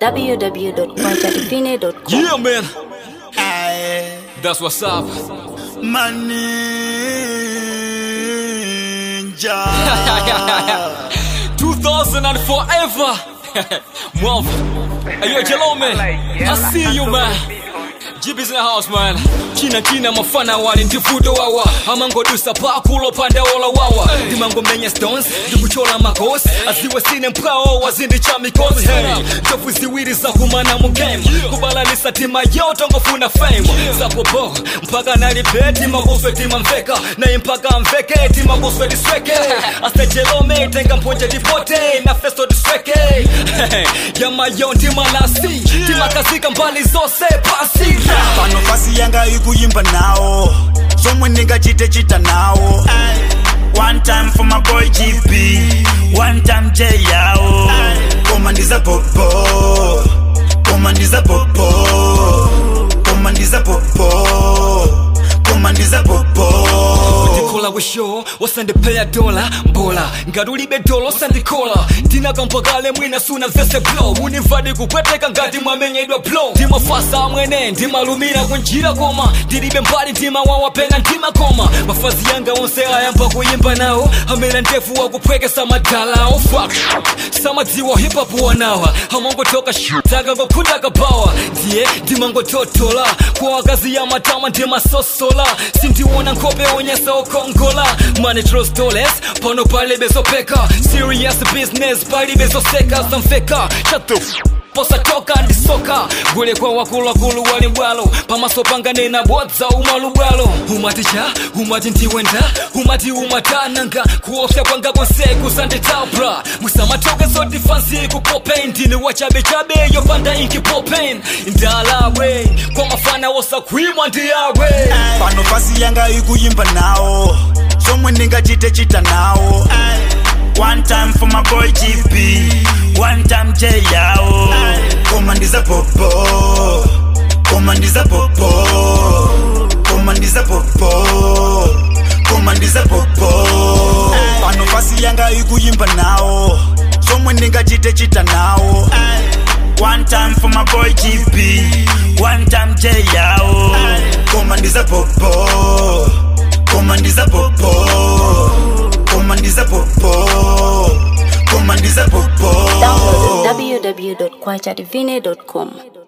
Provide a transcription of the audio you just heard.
www.quantatipine.com. Yeah, man. Aye, That's what's up. Maninja. 2000 and forever. Mom. Hey, yo, Jello, man. I see you, man. Jibis in the house, man. China china mafana wali ndivudo wawa amangodusa pakulo panda ola wawa ndimangomenya stones ndikuchola makosi aziwe sine mpao wazindicha mikosi hey ndofu ziwiri za kumana mu game kubalalisa tima yote ngofuna fame zapopo mpaka nalipeti makuswe tima mveka naye mpaka mveke tima kuswe disweke asejelome tenga mponje dipote na festo disweke yamayo ndimalasi timakazika mbali zose pasi pano pasi yanga ikuyimba nawo somwe ndingachite chita nawo one time for my boy gp one time j yawo koma ndiza popo koma ndiza popo koma ndiza popo koma ndiza popo ndikola wisho wasandipeya dola mbola ngati ulibe dolo osandikola ndinakampakale mwina suna vese blo univadi kupweteka ngati mwamenyedwa blo ndimafasa amwene ndimalumira kunjira koma ndilibe mbali ndimawawapenga ndimakoma mafazi yanga onse ayamba kuyimba nawo amene ndefu wakupwekesa madalawo fak samadziwa hiphop wanawa amangotoka takangokhunda kabawa ndiye ndimangototola kwa akazi ya matama ndimasosola sindiwona nkhope onyesa okongola money trust dollars pano palibe zopeka serious business palibe zoseka samfeka shut the f- posatoka ndisoka gule kwa wakulakulu wali bwalo pamaso panganena bodza umalu bwalo umati cha umati ndiwenda umati umatananga kuopsa kwanga konse kusanditapra musamatoke zotifansi kupopen ndini wachabechabe yopanda inkipopen ndalawe kwa mafana wosakwimwa ndiyawe pano pasi yanga ikuyimba nawo somwe ndingachite chita nawo one time for my boy gp one time j yawo koma ndiza popo koma ndiza popo koma ndiza popo koma ndiza popo pano pasi yanga ikuyimba nawo somwe ndingachite chita nawo one time for my boy gp one time j yawo koma ndiza popo koma ndiza popo koma ndiza popo koma ndiza popo Download www.quantatipine.com.